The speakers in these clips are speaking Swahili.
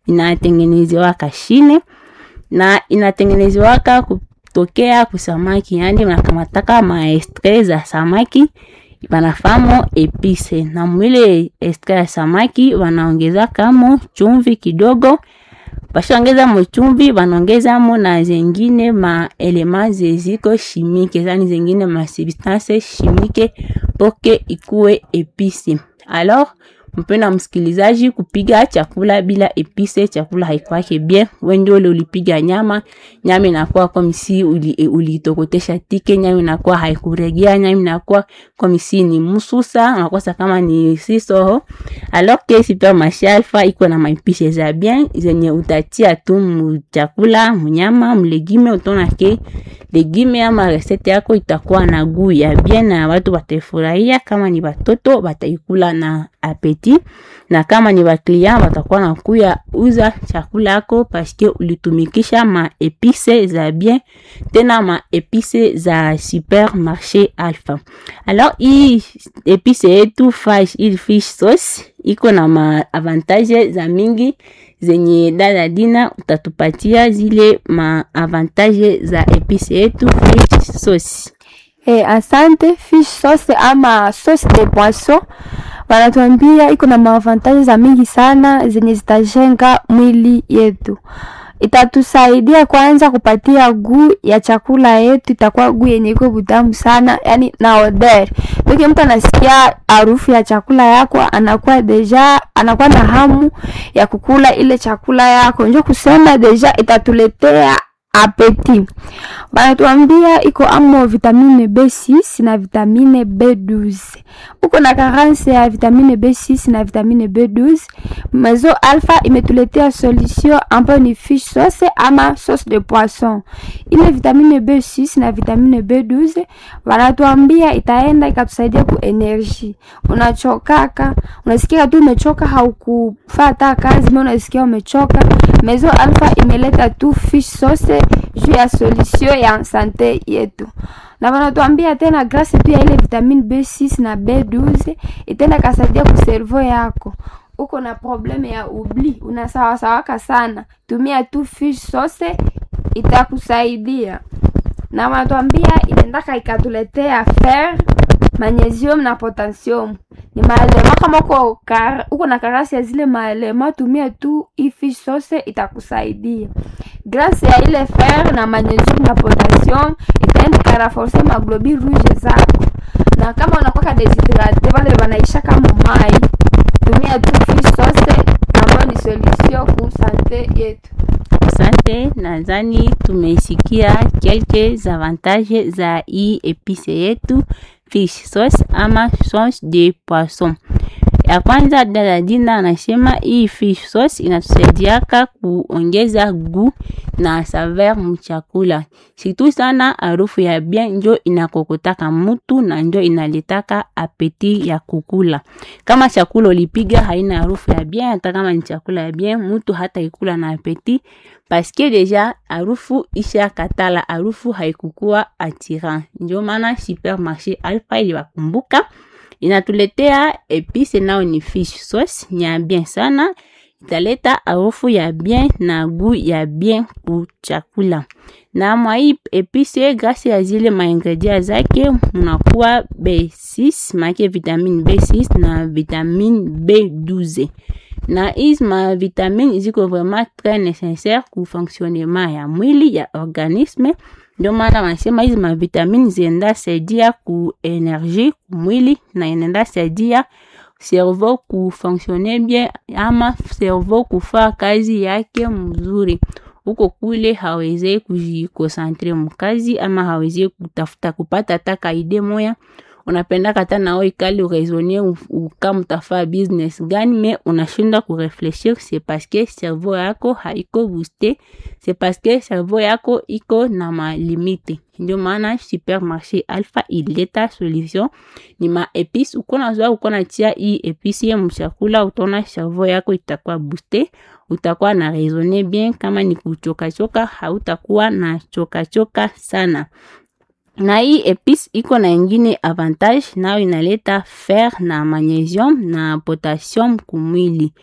inatengenezewaka shine na inatengenezewaka kutokea kusamaki, yani unakamataka maestre za samaki wanafamo epise na mwile estre ya samaki wanaongeza kamo chumvi kidogo bashaongeza mo chumvi wanaongezamo na zengine maelema zeziko shimike zani zengine masubstance shimike poke ikuwe epise alors mpenda msikilizaji kupiga chakula bila epise chakula haikwake bien wengi ule ulipiga nyama nyama inakuwa komisi ulitokotesha uli tike nyama inakuwa haikuregea nyama inakuwa komisi ni mususa unakosa kama ni sisoho alors que supermarché alpha iko na maipishe za bien zenye utatia tu mchakula mnyama mlegime utona ke legime ama resete yako itakuwa na guu ya bien na watu wataifurahia kama ni watoto wataikula na apeti na kama ni waklia watakuwa na kuya uza chakula yako paske ulitumikisha maepise za bien tena maepise za supermarché alpha alors hii epise yetu hii fish sauce iko na maavantage za mingi zenye dada Dina utatupatia zile maavantage za epise yetu fish sauce. Eh, asante. Fish sauce ama sauce de poisson wanatuambia iko na maavantage za mingi sana zenye zitajenga mwili yetu. Itatusaidia kwanza kupatia guu ya chakula yetu, itakuwa guu yenye iko butamu sana, yani na odeur. Toki mtu anasikia harufu ya chakula yako, anakuwa deja anakuwa na hamu ya kukula ile chakula yako, njo kusema deja itatuletea apeti. Banatuambia iko amo vitamine B6 na vitamine B12. Uko na carence ya vitamine B6 na vitamine B12. Mazo Alpha imetuletea solution ambayo ni fish sauce ama sauce de poisson. Ile vitamine B6 na vitamine B12 wanatuambia itaenda ikatusaidia ku energy. Unachokaka, unasikia tu umechoka, haukufata kazi, mbona unasikia umechoka. Mazo Alpha imeleta tu fish sauce juu ya solution ya sante yetu na wanatuambia tena grâce tu ya ile vitamine B6 na B12 itenda kasaidia ku cerveau yako. Uko na probleme ya ubli, unasawasawaka sana, tumia tu fish sauce itakusaidia. Na wanatuambia inaendaka ikatuletea fer, magnesium na potassium ni maalema kama uko kar, uko na karasi ya zile maalema, tumia tu hii fish sauce itakusaidia. Grâce ya ile fer na magnesium na potassium itaenda karaforce maglobule rouge zako, na kama unakuwa deshydrate wale wanaisha kama mai, tumia tu fish sauce ambayo ni solution ku sante yetu. Asante, nadhani tumesikia quelques avantages za hii epice yetu fish sauce ama sauce de poisson. Ya kwanza, dada Dina anasema hii fish sauce inatusaidiaka kuongeza gu na saveur mchakula, situ sana harufu ya bien njo inakokotaka mutu na njo inaletaka apeti ya kukula. Kama chakula ulipiga haina harufu ya bien, hata kama ni chakula ya bien, mutu hata ikula na apeti paske deja harufu isha katala, harufu haikukua attirant. Ndio maana supermarché Alpha iliwakumbuka inatuletea epice nao ni fish sauce nya bien sana, italeta harufu ya bien na gu ya bien ku chakula. Na mwa hii epice, grâce ya zile maingredient zake, munakuwa B6 make vitamine B6 na vitamine B12 na hizi ma vitamine ziko vraiment très nécessaire ku fonctionnement ya mwili ya organisme. Ndio maana wanasema hizi ma vitamine zienda saidia ku energie ku mwili na inaenda saidia cerveau ku fonctionner bien, ama cerveau kufaa kazi yake mzuri. Huko kule hawezi kujikonsentre mkazi ama hawezi kutafuta kupata hata kaide moya unapenda kata nao ikali uraisonner kama utafaa business gani, me unashinda kurefleshir. C'est parce que cerveau yako haiko booste, c'est parce que cerveau yako iko na malimite. Ndio maana supermarché Alpha ileta solution ni ma epice. Uko nazoa uko natia hii epice ya mchakula, utaona cerveau yako itakuwa booste, utakuwa na raisonner bien. Kama ni kuchoka choka, hautakuwa na choka choka sana na hii epice iko na ingine avantage nayo inaleta fer na magnesium na potassium kumwili.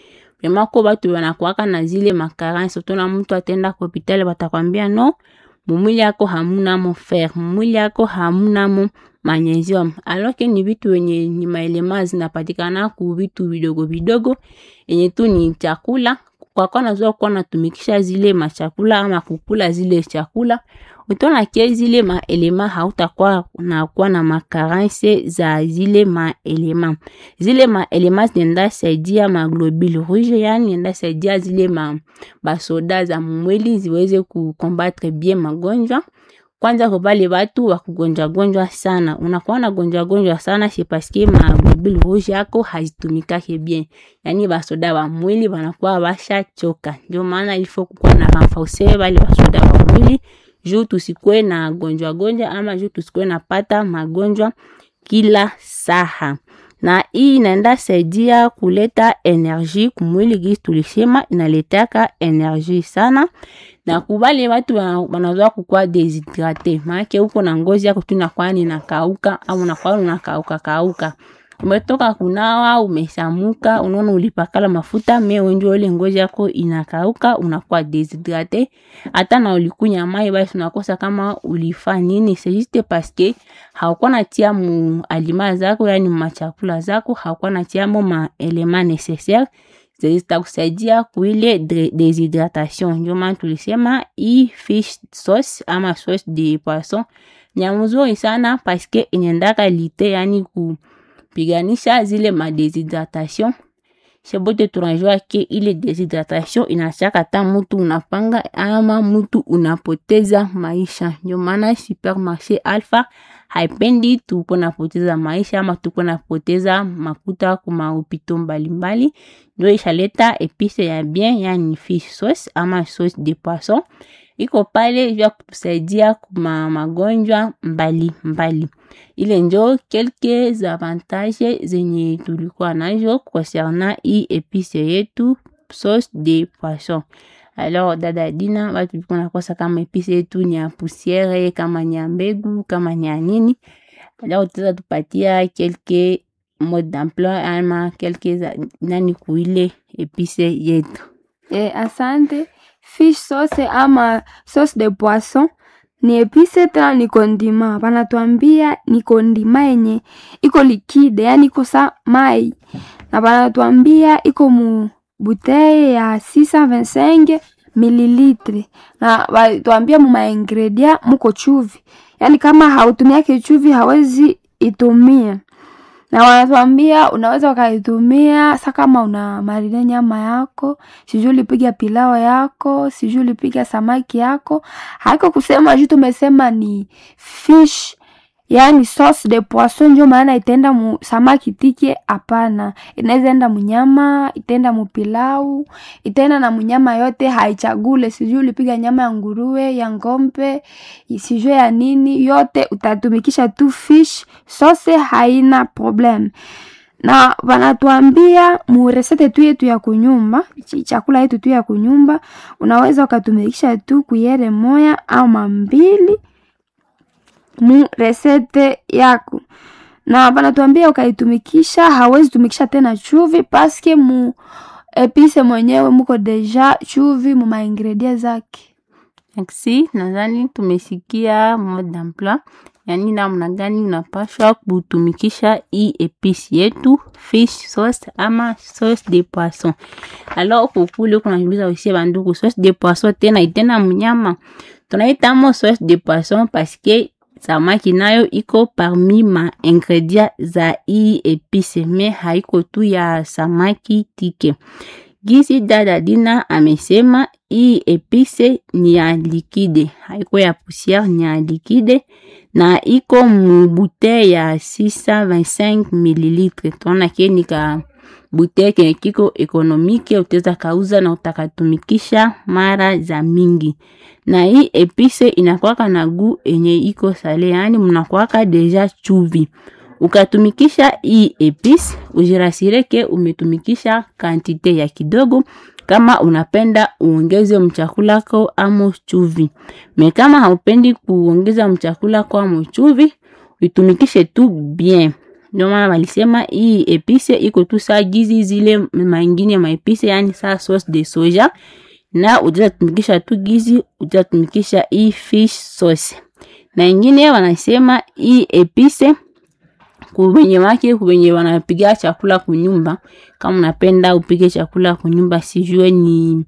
vrema ko batu banakuwaka na zile makaransi utona mtu atenda ku hopitali batakwambia no mumwili yako hamunamo fer mumwili yako hamunamo magnesium alors que ni vitu wenye ni maelema zinapatikana ku vitu vidogo vidogo yenye tu ni chakula kwa kwa nazoa kuwa natumikisha zile machakula ama kukula zile chakula utaona ke zile maelema hautakuwa nakuwa na makaranse za zile maelema zile maelema zinaenda saidia maglobule rouge yani enda saidia zile ma basoda za mwili ziweze kukombatre bien magonjwa kwanza kwa bale batu wakugonjwa gonjwa sana unakuwa na gonjwa gonjwa sana c'est parce que maglobule rouge yako hazitumikake bien yani basoda wa mwili banakuwa bashachoka ndio maana ilifo kukuwa na renforcer bale basoda wa mwili juu tusikwe na gonjwa gonjwa ama juu tusikwe na pata magonjwa kila saha na hii inaenda saidia kuleta energie kumwili gisi tulisema inaletaka energie sana na kubale watu wanazoa kukua deshydrate maanake huko na ngozi yako tu inakuwa ninakauka au unakuwa unakauka kauka umetoka kunawa umesamuka unaona ulipakala mafuta me wenjo ile ngozi yako inakauka unakuwa deshydrate hata na ulikunya mai basi unakosa kama ulifa nini c'est juste parce que haukuwa natia mu alima zako yani machakula zako haukuwa natia mo ma element nécessaire zitakusaidia kuile deshydratation ndio maana tulisema hii fish sauce ama sauce de poisson ni mzuri sana paske inaendaka lite yani ku piganisha zile madeshydratation shebote tunajua ke ile deshydratation inachaka ta mutu unapanga ama mutu unapoteza maisha ndio maana supermarché alpha haipendi tuko napoteza maisha ama tuko napoteza makuta kuma upito mbalimbali ndio ishaleta epice ya bien yani fish sauce ama sauce de poisson iko pale vya kutusaidia kuma magonjwa mbali mbali ile njo quelques avantages zenye tulikuwa nazo concernant hii epice yetu sauce de poisson alors dada Dina watu liko nakosa kama epice yetu ni ya pusiere kama ni ya mbegu kama ni ya nini alors utaweza tupatia quelques mode d'emploi ama quelques nani kuile epice yetu Eh, asante. Fish sauce ama sauce de poisson ni epice tena ni kondima. Banatuambia ni kondima yenye iko likide, yani iko sa mai, na banatuambia iko mu buteye ya 625 mililitre, na banatuambia mu maingredient muko chuvi, yani kama hautumiake chuvi hawezi itumia na wanatuambia unaweza ukaitumia sa kama una marine nyama yako, sijui ulipiga pilao yako, sijui ulipiga samaki yako. Haiko kusema juu tumesema ni fish, yani sauce de poisson, njo maana itaenda mu samaki tike. Hapana, inaweza enda munyama, itaenda mupilau, itaenda na munyama yote, haichagule. Sijui ulipiga nyama ya nguruwe, ya ngombe, sijui ya nini, yote utatumikisha tu fish sauce, haina problem na wanatuambia muresete tu yetu ya kunyumba, chakula yetu tu ya kunyumba, unaweza ukatumikisha tu kuyere moya ama mbili mu resete yako, na banatuambia ukaitumikisha, hawezi tumikisha tena chuvi paske mu epise mwenyewe muko deja chuvi mu maingredient zake. Merci, nadhani tumesikia mode d'emploi, yani namna gani unapashwa kutumikisha hii epice yetu fish sauce ama sauce de poisson. Alors kukule kunajuliza usie banduku, sauce de poisson tena itena mnyama tunaitamo sauce de poisson paske samaki nayo iko parmi ma ingredient za hii epice, me haiko tu ya samaki tike. Gisi dada Dina amesema hii epice ni ya likide, haiko ya pusiere, ni ya likide na iko mu bouteille ya 625 mililitre. Tunaona ke ni ka bouteille kenye kiko ekonomike, utaweza kauza na utakatumikisha mara za mingi. Na hii epice inakwaka na gu enye iko sale, yani mnakwaka deja chuvi ukatumikisha hii epice ujirasire ke umetumikisha kantite ya kidogo. Kama unapenda uongeze mchakulako amo chuvi, me kama haupendi kuongeza mchakulako amo chuvi, uitumikishe tu bien. ndio maana walisema hii epice iko tu saa gizi zile mangine maepise, yani saa sauce de soja, na utaweza tumikisha tu gizi, utaweza tumikisha hii fish sauce. Na ingine wanasema hii epice kubenye wake kubenye wanapiga chakula kunyumba, kama unapenda upige chakula kunyumba, sijue ni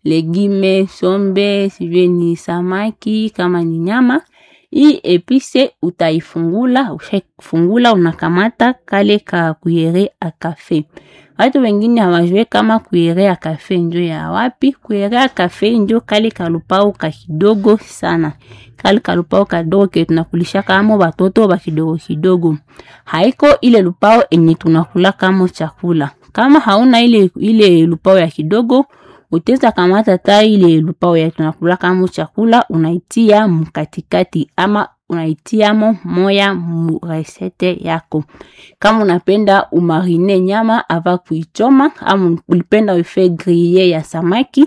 legime sombe, sijue ni samaki, kama ni nyama hii epice utaifungula. Ushafungula, unakamata kale ka kuyere a kafe. Watu wengine hawajue kama kuyere a kafe njo ya wapi. Kuyere a kafe njo kale kalupao ka kidogo sana, kale kalupao kadogo ke tunakulisha kamo batoto ba kidogo kidogo, haiko ile lupao enye tunakula kamo chakula. Kama hauna ile ile lupao ya kidogo uteza kamata ta ile lupao ya tunakula kama chakula unaitia mkatikati ama unaitiamo moya mu resete yako. Kama unapenda umarine nyama ava kuichoma ama ulipenda uife grille ya samaki,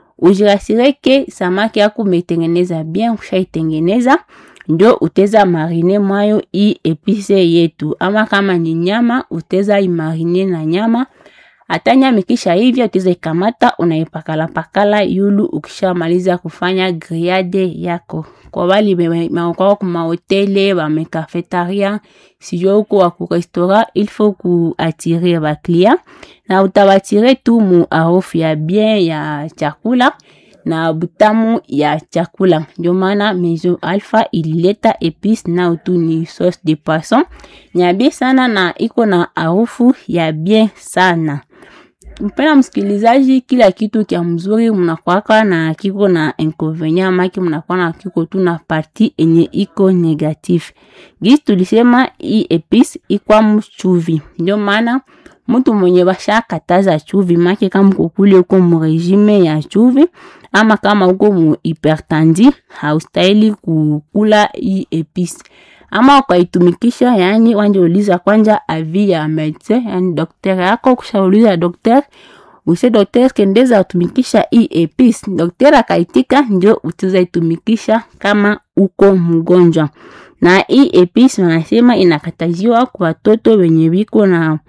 ujirasireke samaki yako umeitengeneza bien. Ushaitengeneza ndio uteza marine mwayo i epice yetu, ama kama ni nyama uteza imarine na nyama hata nyama ikisha hivyo utaweza ikamata unaipakala pakala yulu. Ukishamaliza kufanya grillade yako, kwa wali kwa kuma hoteli ba mekafetaria sijua huko wa ku restaurant, il faut ku attirer ba client na utabatire tu mu harufu ya bien ya chakula na butamu ya chakula. Ndio maana Maison Alpha ilileta epice na utu ni sauce de poisson nyabie sana na iko na harufu ya bien sana. Mpena msikilizaji, kila kitu kya mzuri mnakwaka na kiko na inconvenient maki, mnakuwa na kiko tu na parti enye iko negatif. Gisi tulisema hii epice ikwa mchuvi, ndio maana mtu mwenye basha kataza chuvi make, kama kukule uko mu regime ya chuvi ama kama uko mu hypertandi, haustahili kukula hii epice ama ukaitumikisha, yani wanje uliza kwanja avi ya medecin, yani daktari yako. Kushauliza daktari use daktari kendeza utumikisha hii epice, daktari akaitika, ndio utiza itumikisha kama uko mgonjwa. Na hii epice wanasema inakataziwa kwa watoto wenye biko na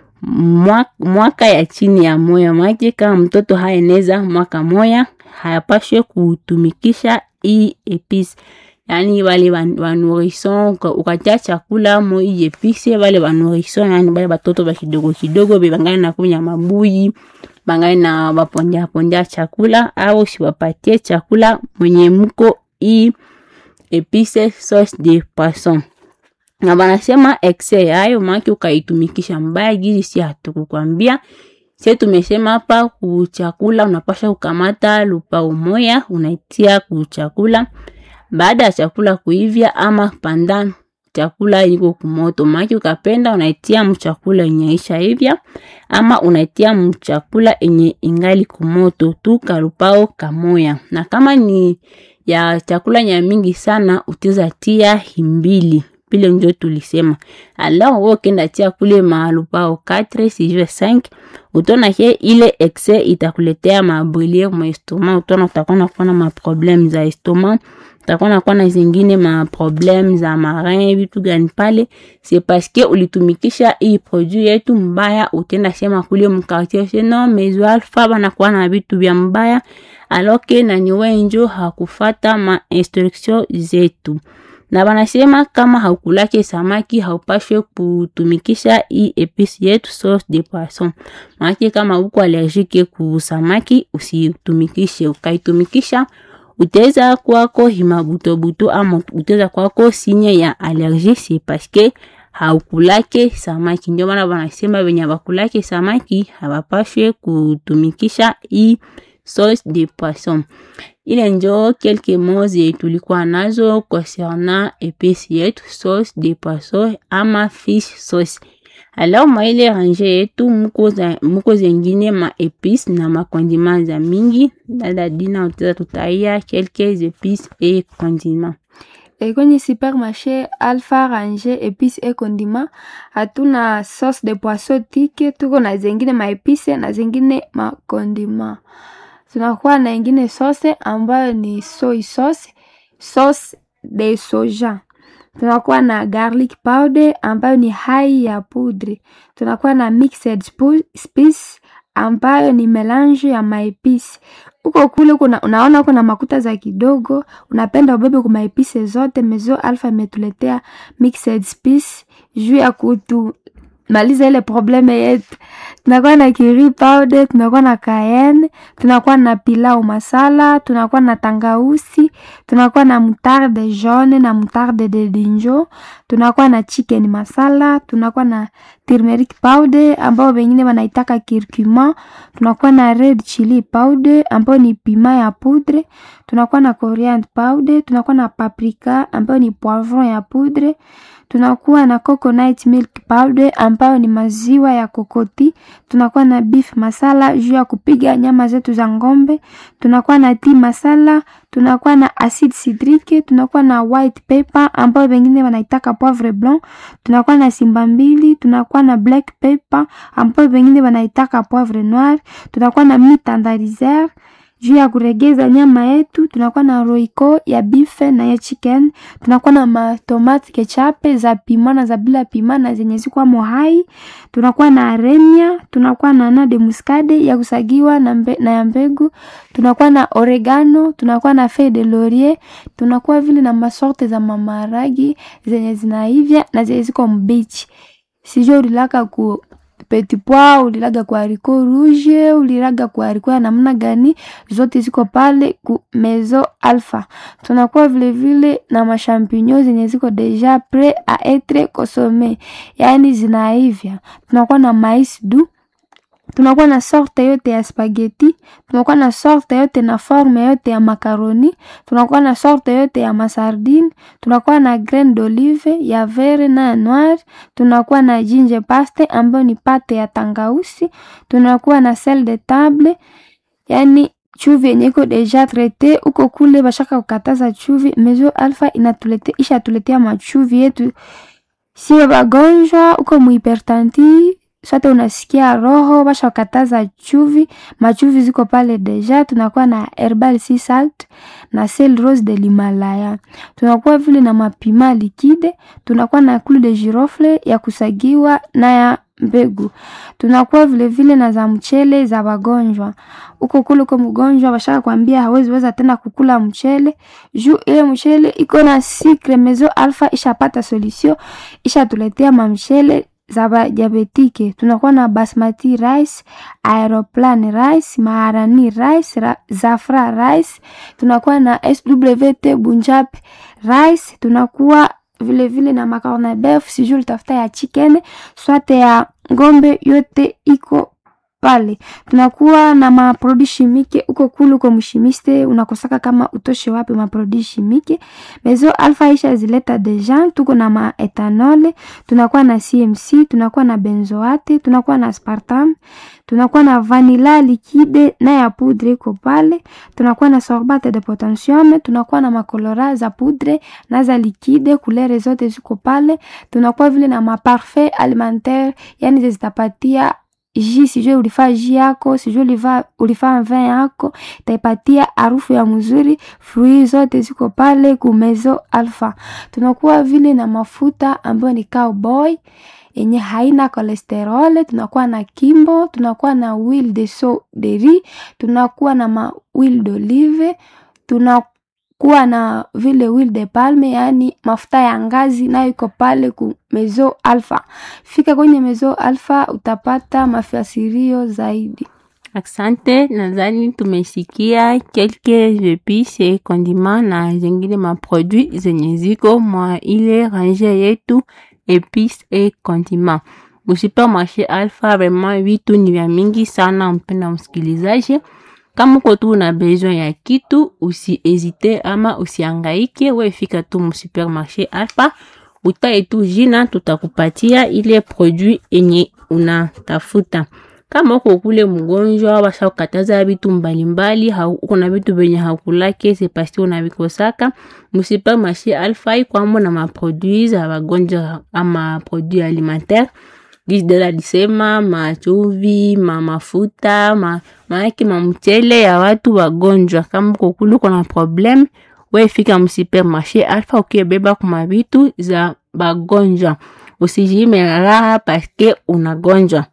mwaka, mwaka ya chini ya moya mwake. Kama mtoto haeneza mwaka moya hayapashwe kutumikisha hii epice. Yani wale wanurison ukatia chakula mo hii epice, wale wanurison, yani wale batoto ba kidogo kidogo bebangani na kunya mabuyi bangani na bapondia pondia chakula, au siwapatie chakula mwenye mko hii epice sauce de poisson na banasema exe yayo maki ukaitumikisha mbaya gizi, si hatukukwambia sie tumesema hapa kuchakula unapasha kukamata lupao moya unaitia kuchakula baada ya chakula kuivya ama pandan chakula iko kumoto, maki ukapenda unaitia mchakula yenye isha hivya ama unaitia mchakula yenye ingali kumoto tu kalupao kamoya. Na kama ni ya chakula nya mingi sana uteza tia himbili pile njo tulisema. Alors wewe kenda tia kule malupao 4 sijue 5 utona ke ile excès itakuletea mabrûlure mu estomac, utona utakuwa na kuwa na maproblème za estomac utakuwa na kuwa na zingine maproblème za marin vitu gani pale, c'est parce que ulitumikisha hii produit yetu mbaya. Utenda sema kule mkartier seno Maison Alpha banakuwa na vitu vya mbaya, alors que na niwe njo hakufata ma instruction zetu na banasema kama haukulake samaki haupashwe kutumikisha hii epice yetu sauce de poisson. Maana kama uko allergique ku samaki usitumikishe, ukaitumikisha uteza kwako himabutobuto ama uteza kwako sinye ya allergie, c'est parce que haukulake samaki. Ndio maana banasema wenye bakulake samaki hawapashwe kutumikisha hii sauce de poisson. Ile njo quelques mots tulikuwa nazo concernant epice yetu sauce de poisson ama fish sauce. Alors maile range yetu muko za muko zengine ma epice na makondima za mingi. Dada Dina utaweza tutaia quelques epices et condiments. E, kwenye supermarché Alpha range epice et condiment hatuna sauce de poisson tike, tuko na zengine ma epice na zengine ma condiment tunakuwa na ingine sauce ambayo ni soy sauce, sauce de soja. tunakuwa na garlic powder ambayo ni hai ya pudre, tunakuwa na mixed spice ambayo ni melange ya maepisi huko kule kuna, unaona kuna makuta za kidogo, unapenda ubebe kwa maepisi zote. Mezo Alpha imetuletea mixed spice juu ya kutumaliza ile probleme yetu. Tunakuwa na curry powder, tunakuwa na cayenne, tunakuwa na pilau masala, tunakuwa na tangausi, tunakuwa na moutarde jaune na moutarde de dinjo, tunakuwa na chicken masala, tunakuwa na turmeric powder ambao wengine wanaitaka curcuma, tunakuwa na red chili powder ambayo ni pima ya poudre, tunakuwa na coriander powder, tunakuwa na paprika ambayo ni poivron ya poudre, tunakuwa na coconut milk powder ambayo ni maziwa ya kokoti, tunakuwa na beef masala juu ya kupiga nyama zetu za ng'ombe, tunakuwa na tea masala, tunakuwa na acid citrique, tunakuwa na white pepper ambayo wengine wanaitaka poivre blanc, tunakuwa na simba mbili, tunakuwa na black pepper ambayo wengine wanaitaka poivre noir, tunakuwa na mitandarizer juu ya kuregeza nyama yetu, tunakuwa na roiko ya bife na ya chicken, tunakuwa na matomate kechape za pima na za bila pima na zenye ziko mohai, tunakuwa na aremia, tunakuwa na nade muscade ya kusagiwa na, mbe, na ya mbegu, tunakuwa na oregano, tunakuwa na feuille de laurier, tunakuwa vile na masorte za mamaragi zenye zinaivya na zenye ziko mbichi. Sijui ulilaka ku petit pois ulilaga kwa haricot rouge ulilaga kwa haricot ya namna gani, zote ziko pale ku Maison Alpha. Tunakuwa vile vile na mashampinyo zenye ziko deja pre a etre consomme, yaani zinaivya. Tunakuwa na mais doux tunakuwa na sorte yote ya spaghetti, tunakuwa na sorte yote na forme yote ya makaroni, tunakuwa na sorte yote ya masardine, tunakuwa na graine d'olive ya vert na ya noir, tunakuwa na ginger paste ambayo ni pate ya tangausi, tunakuwa na sel de table, yani chuvi yenye iko deja traite uko kule bashaka kukataza chuvi. Maison Alpha inatulete isha tuletea machuvi yetu sio bagonjwa uko muhipertanti sote unasikia roho basha kataza chuvi, machuvi ziko pale deja. Tunakuwa na herbal sea salt na sel rose de l'Himalaya, tunakuwa vile na mapima likide, tunakuwa na clou de girofle ya kusagiwa na ya mbegu, tunakuwa vile vile na za mchele za wagonjwa. Uko kule kwa mgonjwa bashaka kwambia hawezi weza tena kukula mchele juu ile mchele iko na sikre. Maison Alpha ishapata solution, ishatuletea mamchele za badiabetike tunakuwa na basmati rice, aeroplan rice, maharani rice, ra, zafra rice, tunakuwa na SWT bunjab rice, tunakuwa vile vile na macaroni beef, sijui utafuta ya chicken swate ya ngombe, yote iko pale. Tunakuwa na maprodi shimike uko kulu kwa mshimiste, unakosaka kama utoshe wapi maprodi shimike. Maison Alpha isha zileta deja, tuko na maetanole, tunakuwa na CMC, tunakuwa na benzoate, tunakuwa na aspartam, tunakuwa na vanilla liquide na ya poudre iko pale, tunakuwa na sorbate de potassium, tunakuwa na makolora za poudre na za liquide, kulere zote ziko pale. Tunakuwa vile na maparfait alimentaire, yani zitapatia ji sijui ulifaa ji yako sijui ulifaa ulifaa vin yako itaipatia harufu ya mzuri. Frui zote ziko pale ku Maison Alpha. Tunakuwa vile na mafuta ambayo ni cowboy yenye haina kolesterol. Tunakuwa na kimbo, tunakuwa na huile de so de riz, tunakuwa na ma huile d'olive, tunakuwa na vile huile de palme, yaani mafuta ya ngazi, nayo iko pale ku Maison Alpha. Fika kwenye Maison Alpha utapata mafasirio zaidi. Asante, nadhani tumesikia quelques epices et condiments na zingine maproduit zenye ziko mwa ile range yetu epices et condiments. Musupermarché Alpha, vraiment vitu ni vya mingi sana, mpenda msikilizaji. Kama uko tu na besoin ya kitu, usihezite ama usiangaike, we fika tu musupermarché Alpha, utaye tu jina, tutakupatia ile produit enye unatafuta. Kama uko kule mgonjwa, basha kukataza vitu mbalimbali, uko na vitu venye hakulake c'est parce unavikosaka musupermarché Alpha kwambo na maproduit za wagonjwa ama produit alimentaire gisdela lisema machuvi ma mafuta ma maaki mamchele ya watu wagonjwa. Kama uko kule uko na problem wefika msupermarché Alpha ukibeba kuma vitu za bagonjwa, usijime raha paske unagonjwa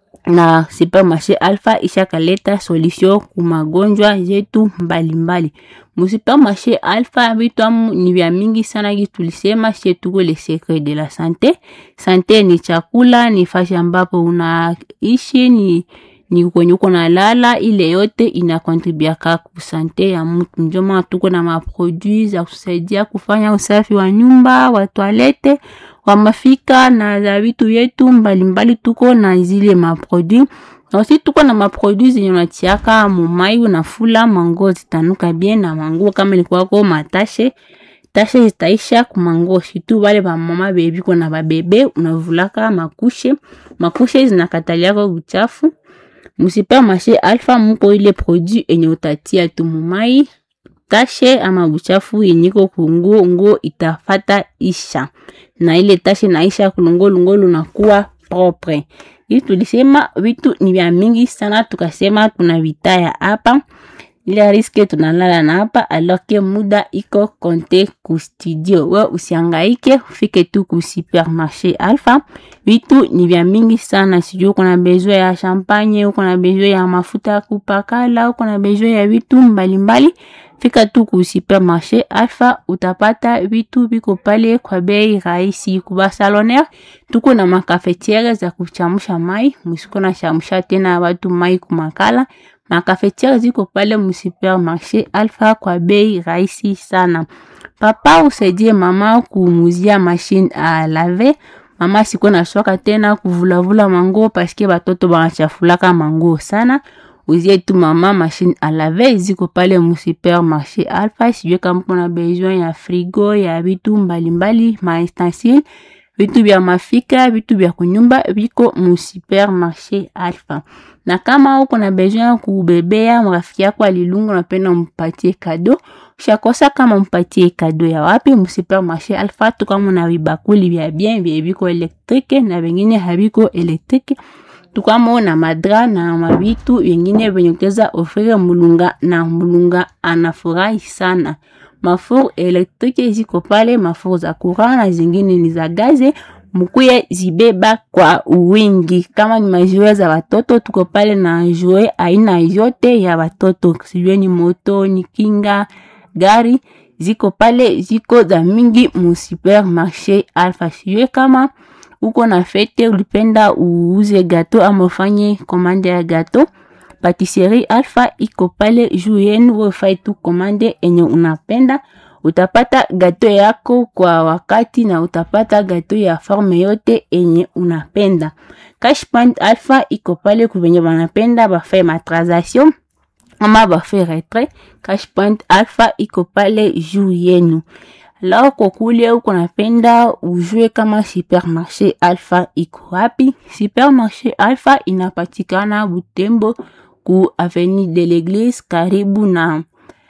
na supermarché Alpha ishakaleta solution ku magonjwa zetu mbalimbali. Musupermarché Alpha vitu amu ni vya mingi sana, ki tulisema she tuko le secret de la sante. Sante ni chakula, ni fashi ambapo unaishi, ni ni kwenye uko na lala, ile yote inakontribiaka ku sante ya mtu. Ndio maana tuko na maproduit za kusaidia kufanya usafi wa nyumba, wa toilette, wa mafika na za vitu vyetu mbalimbali. Tuko na zile maproduit na aussi tuko na maproduit zenye unatiaka mumai, unafula mango zitanuka bien, na mango kama ilikuwako matashe tashe zitaisha kumango shitu wale ba mama bebi kona ba bebe unavulaka makushe makushe zinakataliaka uchafu Musupermarché Alpha muko ile produit enye utatia tu mumai tashe ama uchafu yenyiko kunguo nguo itafata isha na ile tashe naisha kulungolungolu nakuwa propre. Ili tulisema vitu ni vya mingi sana, tukasema tuna vitaya hapa ile riske tunalala na hapa aloke muda iko konte ku studio. We usiangaike, ufike tu ku supermarché Alpha. Vitu ni vya mingi sana, sijui uko na besoin ya champagne, uko na besoin ya mafuta ya kupakala, uko na besoin ya vitu mbalimbali, fika tu ku supermarché Alpha, utapata vitu viko pale kwa bei rahisi. Kuba saloner tuko na makafetiere za kuchamusha mai, musiko na chamusha tena watu mai kumakala makafetiere ziko pale musupermarché Alpha kwa bei rahisi sana. Papa usaidie mama kuumuzia machine a laver. Mama siko na shoka tena kuvulavula mango paske batoto banachafulaka mango sana. Uzie tu mama machine a laver ziko pale musupermarché Alpha. Sijue kama kuna besoin ya frigo ya vitu mbalimbali ma ustensile vitu vya mafika vitu vya kunyumba viko mu supermarché Alpha. Na kama uko na besoin ya kubebea mrafiki yako alilungu, napenda mpatie kado, ushakosa kama mpatie kado ya wapi? Mu supermarché Alpha tu kama na vibakuli vya bien vya viko elektrike na vingine haviko elektrike tukamo na madra na mabitu vingine venye kuteza ofrire mulunga na mulunga anafurahi sana. Mafuru elektrike ziko pale, mafuru za courant na zingine ni za gaze, mukuye zibeba kwa wingi. Kama ni majue za watoto, tuko pale na jue aina yote ya watoto, sijue ni moto, ni kinga, gari ziko pale, ziko za mingi mu supermarché Alpha. Sijue kama uko na fete, ulipenda uuze gato ama ufanye komande ya gato Patisserie Alpha iko pale juu yenu, wefai tu komande enye unapenda, utapata gato yako kwa wakati na utapata gato ya forme yote enye unapenda. Cash Point Alpha iko pale kuvenye banapenda bafai matransaction ama bafai retrait. Cash Point Alpha iko pale juu yenu. Alors kwa kule uko napenda ujue kama supermarché Alpha iko wapi? Supermarché Alpha inapatikana Butembo ku avenue de l'Eglise karibu na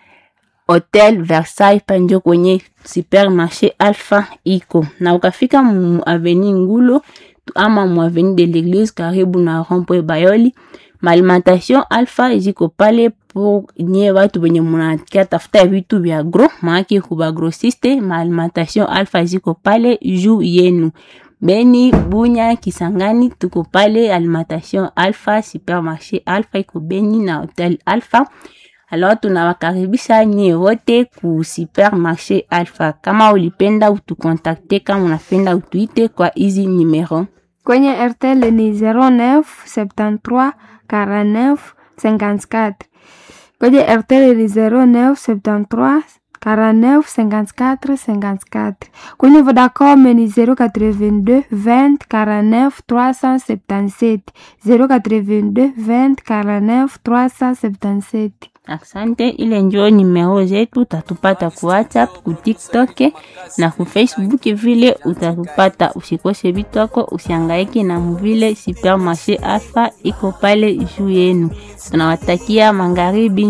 Hotel Versailles panjo kwenye supermarché Alpha iko. Na ukafika mu avenue Ngulo ama mu avenue de l'Eglise karibu na Rond-Point Bayoli, Malimentation Alpha ziko pale pour nye watu wenye munakia tafuta vitu vya gros, maana kuba grossiste. Malimentation Alpha ziko pale juu yenu. Beni, Bunya, Kisangani tuko pale Alimentation Alpha, Supermarché Alpha iko Beni na Hotel Alpha. Alors tunawakaribisha nyie wote ku Supermarché Alpha. Kama ulipenda utukontakte, kama unapenda utuite kwa hizi numero kwenye RTL ni 09 73 49 54 kwenye RTL ni 09 73 49 54 54 kwenye Vodacom ni 082 20 49 377 082 20 49 377 Asante, ile njo nimero zetu, utatupata ku WhatsApp, ku TikTok na ku Facebook vile utatupata. Usikose vitu wako, usiangaike na mvile. Supermarché Alpha iko pale juu yenu. Tunawatakia magharibi